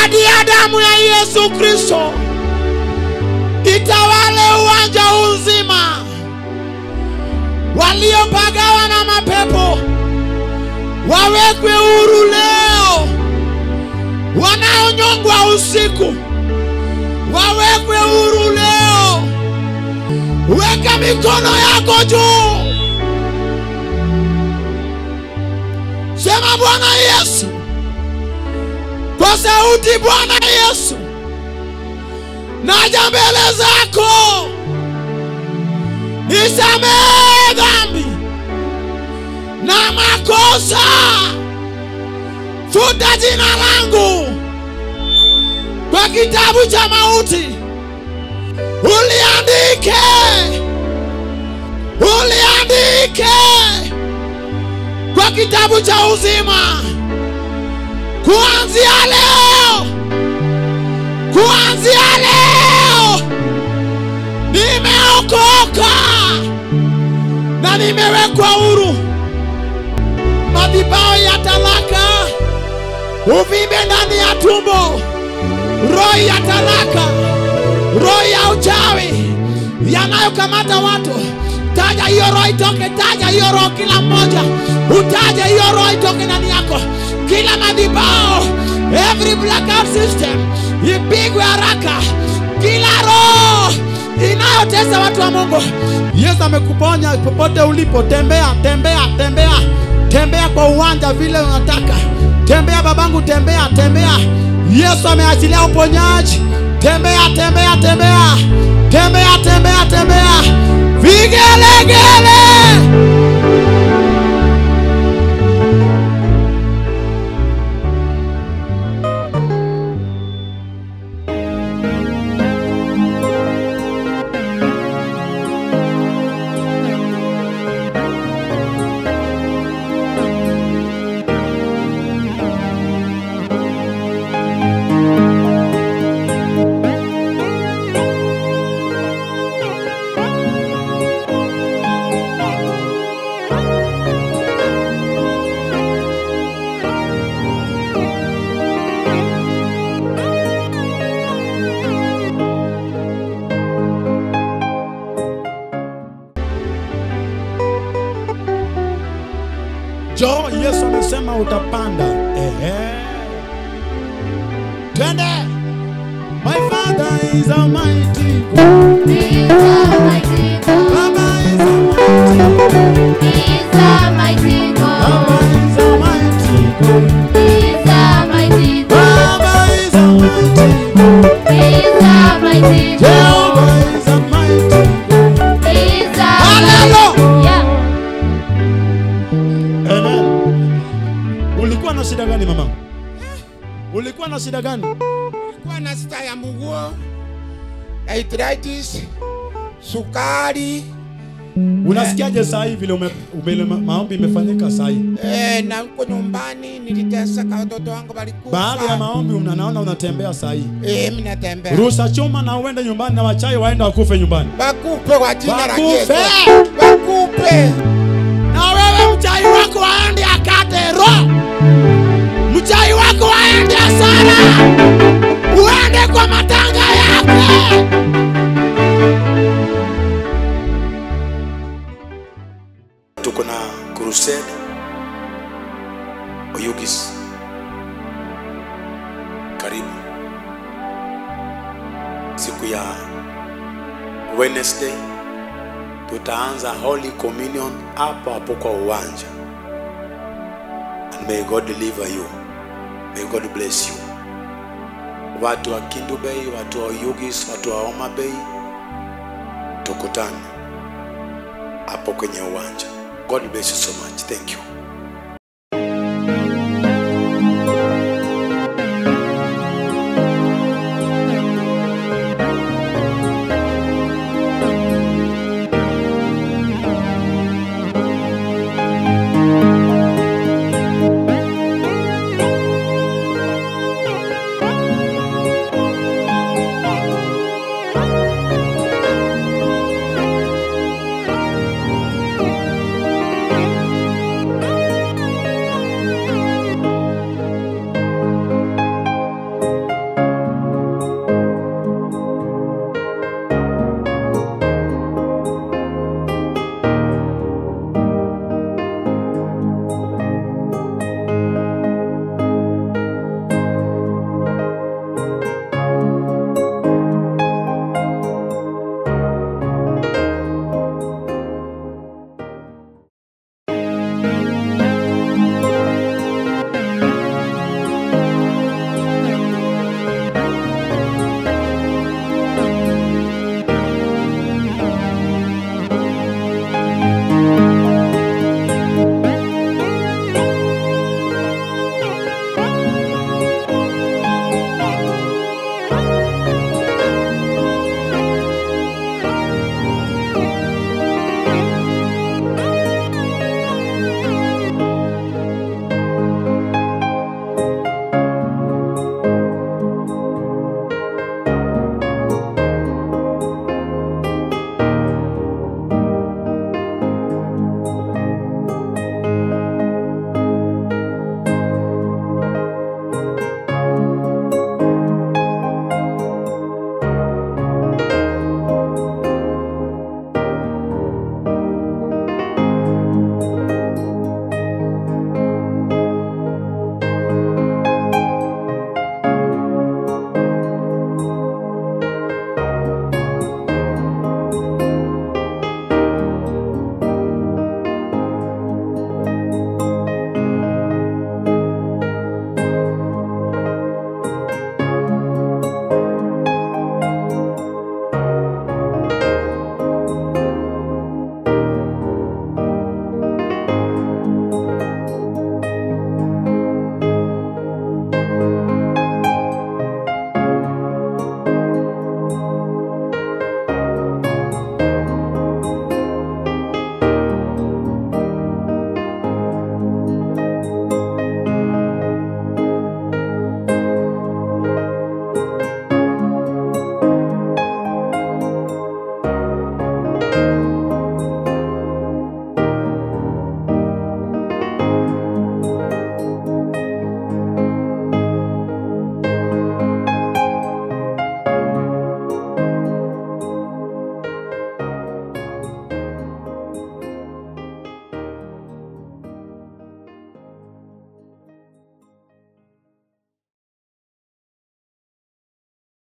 hadi ya damu ya Yesu Kristo itawale uwanja huu nzima. Waliopagawa na mapepo wawekwe huru leo, wanaonyongwa usiku wawekwe huru leo. Weka mikono yako juu, sema Bwana Yesu kwa sauti, Bwana Yesu, naja mbele zako, nisamehe dhambi na makosa, futa jina langu kwa kitabu cha mauti, uliandike, uliandike kwa kitabu cha uzima. Kuanzia leo, kuanzia leo nimeokoka na nimewekwa huru. Madhabahu ya talaka, uvimbe ndani ya tumbo, roho ya talaka, roho ya uchawi yanayokamata watu, taja hiyo roho itoke, taja hiyo roho, kila mmoja utaje hiyo roho itoke ndani yako, kila madhabahu, every blackout system ipigwe haraka, kila roho inayotesa watu wa Mungu. Yesu amekuponya popote ulipo, tembea, tembea, tembea, tembea kwa uwanja vile unataka, tembea babangu, tembea, tembea. Yesu ameachilia uponyaji, tembea, tembea, tembea, tembea, tembea, tembea, vigelegele. Jo, Yesu amesema utapanda. Ehe. Twende. My father is almighty. God. Baba is almighty. Baba is almighty. God. Baba is almighty. Jehovah is almighty. Amen. Ulikuwa na shida gani mama? Ulikuwa na shida gani? Nilikuwa na sita ya mguo, arthritis, sukari Unasikiaje saa hii vile ume, ume, ma- maombi imefanyika saa hii? eh, na huko nyumbani niliteseka, watoto wangu walikufa. Baada ya maombi una, naona unatembea saa hii. eh, mimi natembea Rusha chuma na uende nyumbani na wachai waende wakufe nyumbani. bakupe kwa jina la Bakupe. Yesu, bakupe Na wewe mchai wako aende akate roho. Mchai wako aende hasara. Uende kwa matanga yake. tuko na crusade Oyugis, karibu siku ya Wednesday tutaanza Holy Communion hapo hapo kwa uwanja, and may God deliver you, may God bless you. Watu wa Kindu Bay, watu wa Oyugis, watu wa Homa Bay, tukutane hapo kwenye uwanja. God bless you so much. Thank you.